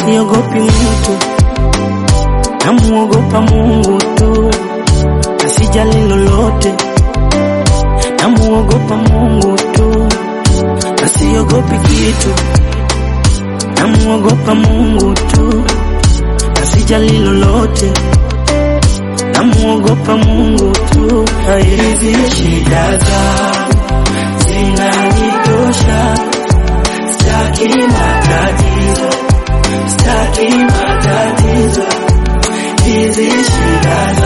siogopi mtu, namuogopa Mungu tu, asijali lolote, namuogopa Mungu tu, asiogopi kitu, namuogopa Mungu tu, asijali lolote, namuogopa Mungu tu. Hizi shida zangu zinanitosha, staki matatizo, staki matatizo, hizi shida zangu